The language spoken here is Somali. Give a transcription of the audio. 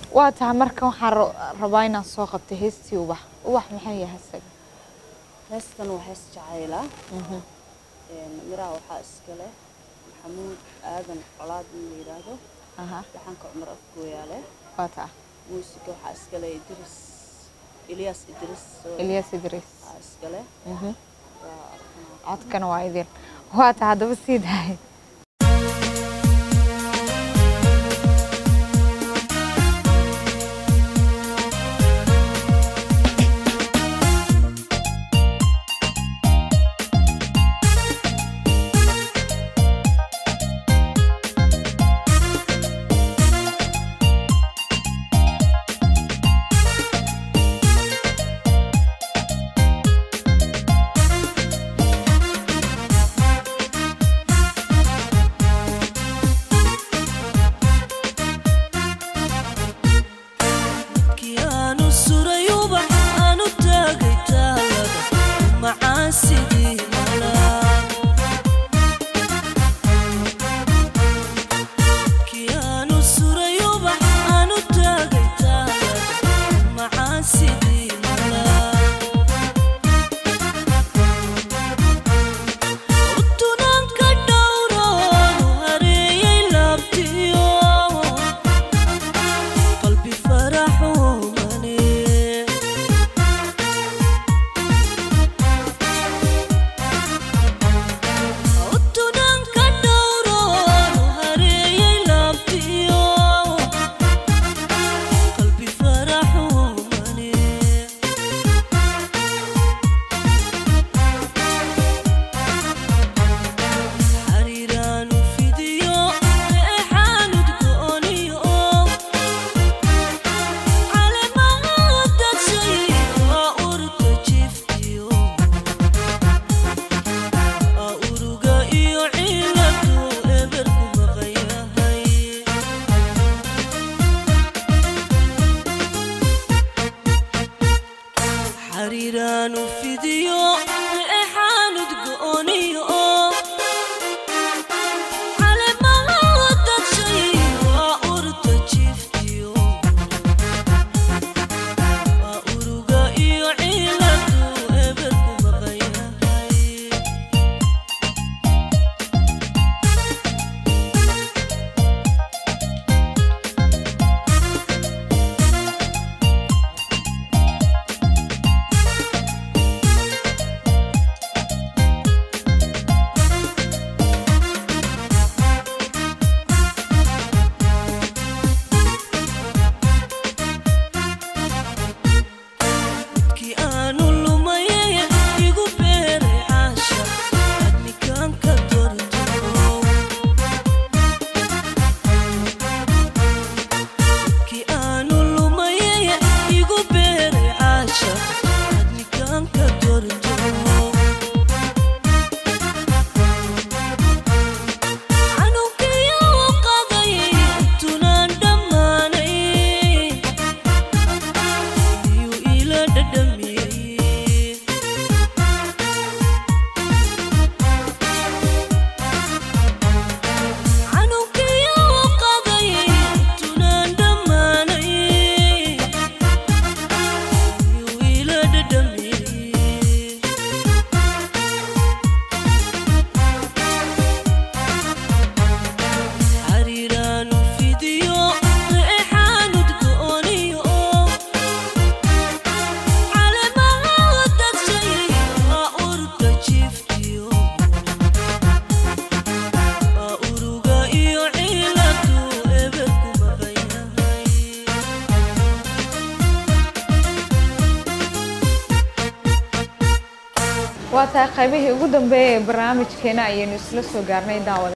waa tahay marka waxaan ra- rabaa inaan soo qabtay heestii ubax ubax maxay yahay isaga heestan waa hees jacayla miraha waxaa iska leh maxamuud aadan colaad in la yidhaahdo aha dhaxanka cumar afgooyaa leh waa tahay muusiga waxaa iska leh idris ilyaas idris oo ilyas idriis waxaa iska leh Mhm. waa arkanaa codkana waa idin waa tahay haddaba sii dahay kiyaanu suray ubax aanu taagay taalada macaan sidii malaan kiyaanu suray ubax aanu taagay taalada macaan sidii malaan utunaanka dhowroonu hareeyay laabtiyo qalbi faraxumane utunanka dhowroonu hareeyay laabtiyo qalbi faraxumane xariiraanu fidiyo eexaanud go'oniyo uruga iyo ciladu eberku maqayahay xariiraanu fidiyo eexaanud go'oniyo calemaha dadshay waa urta jiftiyo waa uruga iyo ciladu eberku maqayahay kii aanu lumayay igu beeray caasha adnikaanka dorto kii aanu lumayay igu beeray caasha adnikaanka dorto canugiyo qaday tunaan dhammaanay iyuu ila dhadhamiyey canugiyo qaday tunaan dhammaanay iyuu ila dhadhamiyey xariiraanu fidiyo eexaanud go'oniyo calemaha dadshay waa urta jiftiyo waa uruga iyo ciladu eberku maqayahay waa tahay qaybihii ugu dambeeyay ee barnaamijkeena ayaynu isla soo gaarnay daawada